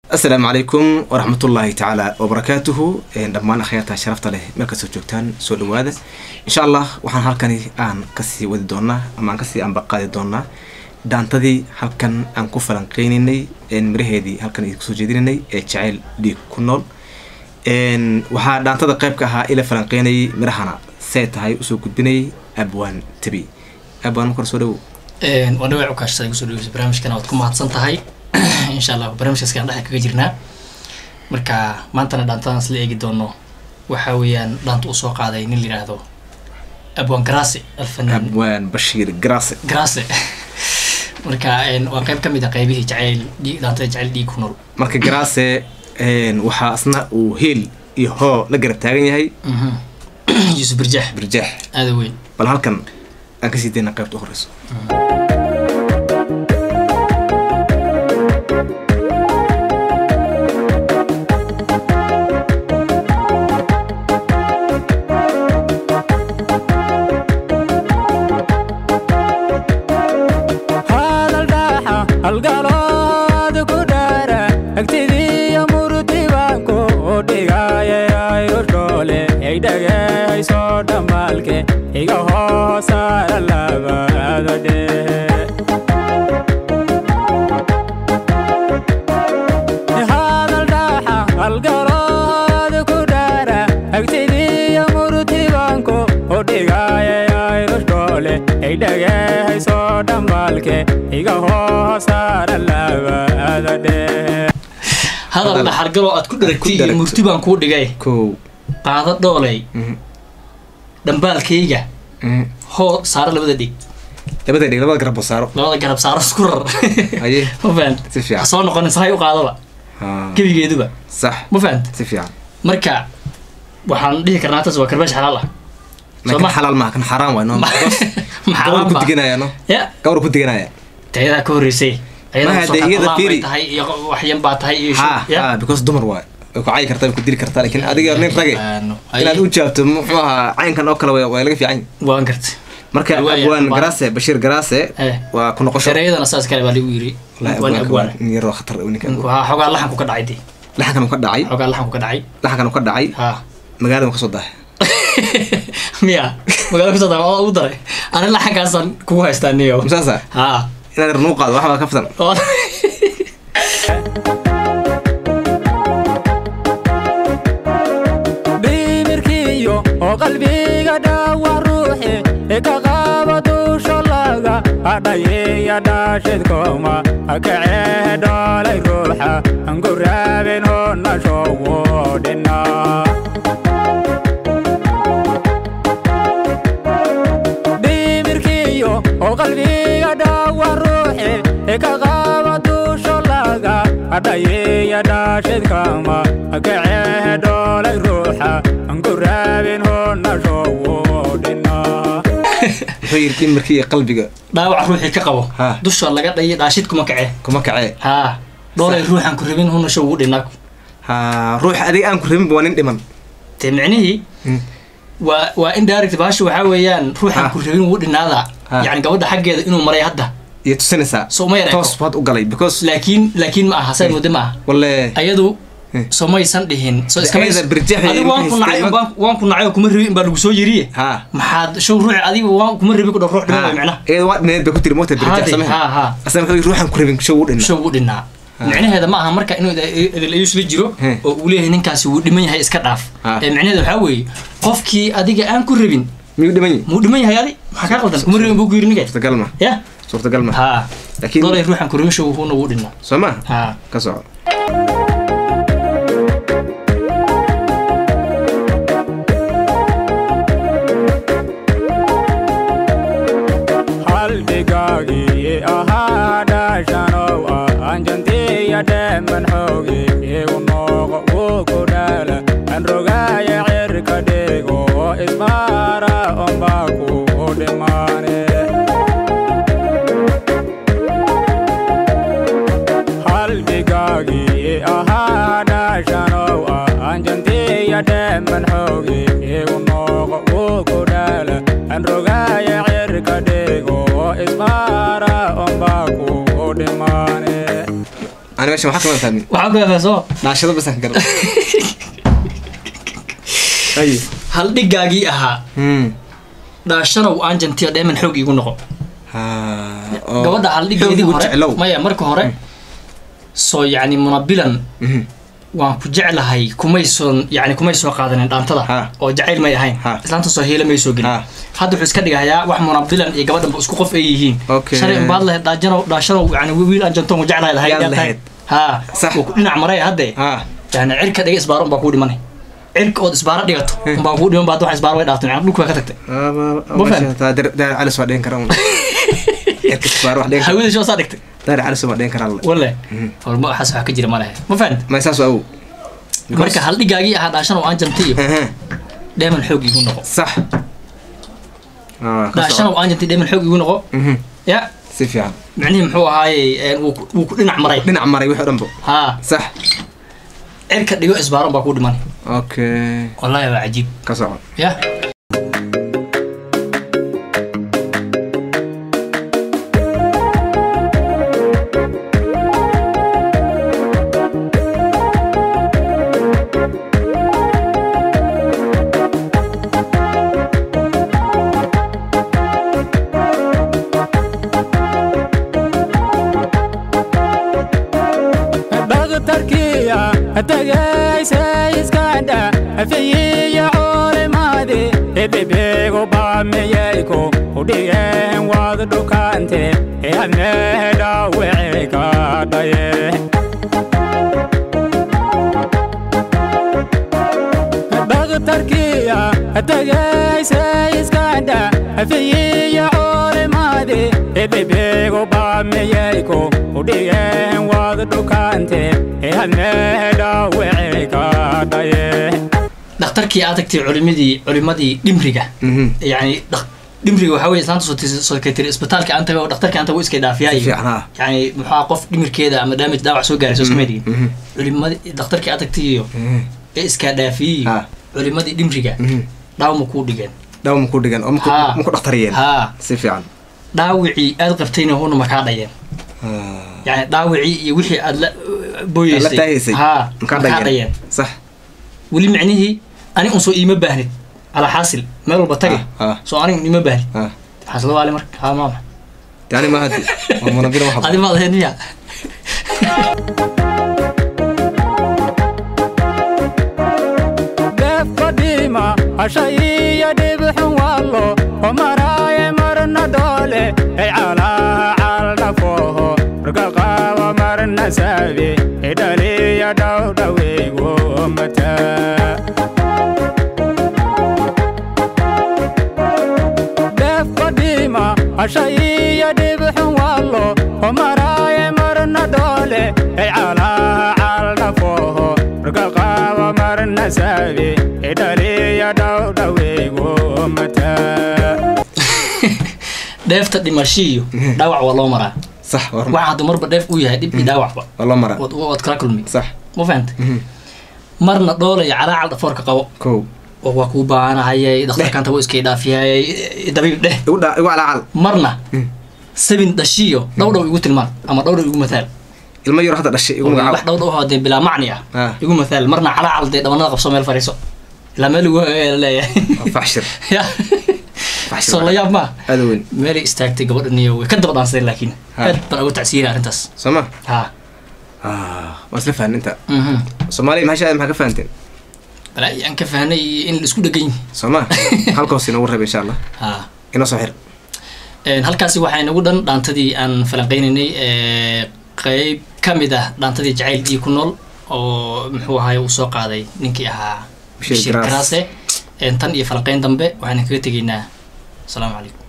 asalaamu calaykum waraxmatullaahi tacaala wabarakaatuhu dhammaan akhyaarta sharafta leh meel kastoo joogtaan soo dhawaada insha allah waxaan halkani aan kasii wadi doonaa ama aan kasii ambaqaadi doonaa dhaantadii halkan aan ku falanqeynaynay miraheedii halkan idinku soo jeedinanay ee jaceyl dhiig ku nool waxaa dhaantada qeybka ahaa ila falanqeynayay mirahana say tahay usoo gudbinayay abwaan tabi abwaan markor soo dhawow waa dhawac ukaashada kusoo dhaweysa barnaamijkana waad ku mahadsan tahay insha allah barnaamijkaaskaan dhexa kaga jirnaa marka maantana dhaantadan isla eegi doono waxa weeyaan dhaanta uu soo qaaday nin la yidhaahdo abwaan garase alfanaan abwaan bashiir garase garase marka waa qeyb ka mid a qeybihii jaceyl dhiig dhaantada jaceyl dhiig ku nool marka garase waxaa asna uu heel iyo hoo la garab taagan yahay yuusuf birjaax birjaax aada weyn bal halkan aan kasii dayna qaybta u horeyso hadal dhaxargaloo aad ku dharagtay iyo murti baan kuu dhigay kow qaado dhooley dhambaalkayga hoo saaro labada dhig labada dhig labada garab saaro labada garab saaro isku rar haye ma fahant si fiican soo noqonin sahay u qaadaba Ah, gebigeeduba sax ma fahant si fiican marka waxaan dhihi karnaa taas waa karbash xalaal ah ma kan xalaal maaha kan xaaraan waay no gawar ku maxaa diganaya no ya gawar ku diganaya tayadaa ka horreysay Ma hadda iyada fiiri. tahay iyo waxyan baa tahay iyo ha ya ha because dumar waay way ku cayi kartaa way ku dili kartaa lakin adiga nin rage inaad u jaabto muxuu ahaa caynkan oo kale way- way laga fiican yahay. waan gartay marka Waaya, abwaan waa- garase bashiir garase Eh. waa ku noqosho shareeyadana saas kale baa lagu yiri Wallahi waan abwaanka abwaan waa nin yaroo khatar ah, ninka abwaan. waxaa xoogaa laxanku ka dhacay dee laxankan uu ka dhacay xoogaa laxanku ka dhacay laxankan uu ka dhacay ha magaalada uu ka soo dahay miya magaalo kusoo daa ugu daray ani laxankaasaan kugu haystaa niyo musaasa ha inaad yarnuu qaado waxbaa ka fitan oo dhimirkiyo oo qalbiga dhaawac ruuxi ee ka qaaba duusho laga adhayeya dhaashidkooma akacee dhoolay ruuxa anku raabin honashowo dhina dhimirkiyo oo qalbiga dhaawac ruuxi ee ka qaaba duusho laga adhayeya dhaashidkama akacee dhoolay ruuxa anku raabin honashowo dhina wuxuu yidhi dhimirkii iyo qalbiga dhaawac ruuxii ka qabo Ha. dusha laga dhayo dhaashid kuma kace kuma kacee ha dhoolay ruuxan ku rabin hunasho ugu dhinaa ha ruux adiga aan ku rabinba waa nin dhiman te micnihii Mm. waa waa indirect baasha waxaa weeyaan ruuxan Ha. ku rabin ugu dhinaada Ha. yacni gabadha xaggeeda inuu maray hadda iyo tusinaysaa So uma yar eko. toos baad u galay because laakiin laakiin ma aha say muddo ma aha walle ayadu Hmm. soo maysan dhihin soo iskama Ayada birjax iyo adigu waan ku ilmaha nacay iska- waan- waan ku nacay oo kuma rabin baa lagu soo yiriye ha maxaad show ruuxi adiga waan kuma rabin ku dhow ruux dhiman micnaha iyada waa dhineed bay ku tiri moota birjax Haade, samaha ha ha asna wuxuu yidhi ruuxan ku rabin show u dhinna show ugu dhinaa micnaheeda ma aha marka inuu idil ayuu isla jiro Hmm. oo uu leeyahay ninkaasi wuu dhiman yahay iska dhaaf Ha. ee micnaheeda waxaa weeye qofkii adiga aan ku rabin miyuu dhiman yahi muu dhiman yahay adi maxaa kaa qaldan kuma rabin buu ku yiri ninka suurtagal ma ya suurtagal ma ha laakiin doolay ruuxan ku rabin show wuuna ugu dhinaa soo ma ha ka soco halbigaagii ahaa dhaashanow ah anjantiya dheeman xoogi igu nooqo wuu ku dhaala an rogaaya cirka dhigo ismaara ombaa ku dhimaane halbigaagii ahaa dhaashanow ah anjantiya dheeman xoogi igu nooqo wuu ku dhaala an rogaaya cirka dhigo ismaara ombaa ku dhimaane ani meesha waxaa kama fahmin waxaa ku fahfaa soo dhaashado basan ka garan ay hal dhigaagii ahaa hmm dhaashanow aan jantiyo dheeman xoog iigu noqo ha oo gabadha hal dhigeedii xoog ugu hore jeclow maya marka hore soo yacni munabilan Mhm. waan ku jeclahay kumay soo yani kumay soo qaadanin dhaantada Ha. oo jacayl may ahayn Ha. islaanta soo heela may soo gelin Ha. hadda wuxuu iska dhigayaa wax munabilan iyo gabadhanba isku qof ay yihiin Okay. shalay unbaad lahayd dhaajanow dhaashanow yani wiil aan jantoon ku jeclahay lahayd Yaad yaad tahay. lahayd. ha Sax. wuu ku dhinac maray hadde ha yani cirka dhiga isbaaro unbaa kuu dhimanay cirka ood isbaaro dhigato unbaa kuu dhiman baad wax isbaaro way dhaaftan yani dhulka waa ka tagtay Ma fahmi? daar calis waa dhigan karaa un erka isbaar wax dhigan kara hawada shoo saa dhigtay daar calis waa dhigan karaa walle walma waxaas wax ka jira ma lehe ma fahanta ma saas waa awow marka hal dhigaagii ahaa dhaashanow aan jantiyo Aha. dheeman xoog iigu noqo sax Ah, ka dhaashanow aan jantiyo dheeman xoog iigu noqo soco. Mhm. ya si fiican micnihii muxuu ahaaye wuu ku- wuu ku dhinac maray dhinac maray wixii o dhanbo haa sax cirka dhigo isbaaron baa kuu dhiman okay wallahi waa cajiib ka soco ya dhakhtarkiya tagaysa iskandha fiyiya culimaadi dhibigu baamiyayku udhigeen waad dhukante adneedha wici ka dhaye dhakhtarkiya tagaysa iskandha fiyiya culimaadi dhibigu baamiyayku udhigeen waad dhukante adneedha wici ka dhaye dhakhtarkii aad tagtay culimadii culimadii dhimriga Mhm. yani dhak- dhimriga waxaa weye islaanta soo tis- soo kay tiri isbitaalka aan tago dhakhtarka aan tago iskay si dhaafiyaayo fiican ha yani muxua qof dhimirkeeda ama damage dhaawac soo gaaray soo Mhm. sameydigi Mhm. culimadii dhakhtarkii aad tagtay iyo Mhm. ee iskaa dhaafiyey Ha. culimadii dhimriga Mhm. dhaawma kuu dhigeen dhaw maku dhigan oo maku- Ha. maku dhakhtariyeen haa si fiican dhaawicii aad qabtayna huna makaa dhayeen Ah. yani dhaawicii iyo wixii aad la la booyeysay taageysay haa makaa makaa dhageen dhayeen sax weli micnihii ani un soo iima baahnid alaa xaasil meel walba tage Ha, ha. soo aniga iima baahnid ha maxaa isla waali marka haa maama yani ma hadi waa munabila waxa adi maad ahayd miya deefkadhiima hashaiyo dhibxun wallo homaraaye marna doole ay calaha caldhafooho rgaqaaba marna saabe idhaliya dhowdhaweygo mataa deefkadhiima hashaiyo dhibxun wallo homaraaye marna doole ay calaha caldhafooho rgaqaaba marna saabe idhaliya dhowdhaweygo mataa dheefta dhimashiiyo dhaawac waa loo maraa sax war waxa hadduu marba dheef uu yahay dhib iyo dhaawacba waa loo maraa waad waad kala kulmi sax ma fahanta Mhm. marna dhoolaya calaacal dhafoorka qabo kow oo waa kuu baahanahayay dhakhtarkanta wuu iskay dhaafiyayay dabiib dheh igu dha igu calaacal marna Mm. sabin dhashiyo dhow dhow igu tilmaan ama dhow dhow igu mataal ilmo yar hadda dhashay igu wax magacaab dhow dhow oo dee bilaa macni ah Ah. igu mataal marna calaacal dee dhabanada qabso meel fadhiiso ilaa meel igu leeyahay Waa faxshir ya faxshir soo la yaab maa aada weyn meelay istaagtay gabadhan iyo way ka daba dhaansadeen laakiin Ha. aad baan ugu tacsiinaya arrintaas soo ma ha Ah, waa isla fahan inta mhm soomaaliya maxaa maxaa ka fahanteen balaa aan ka fahnay in la isku dhegan yihin soo ma halkaas inoogu reeb insha allah ha inoo soo xir Een, halkaasi waxaa inagu dhan dhaantadii aan falanqeynaynay ee, qeyb ka mid ah dhaantadii jacayl iyo ku nool oo muxuu ahaay uu soo qaaday ninkii ahaa Bashir bashir Garaas. karaase Een, tan iyo falanqeyn dambe waxaan kaga tegaynaa asalaamu calaykum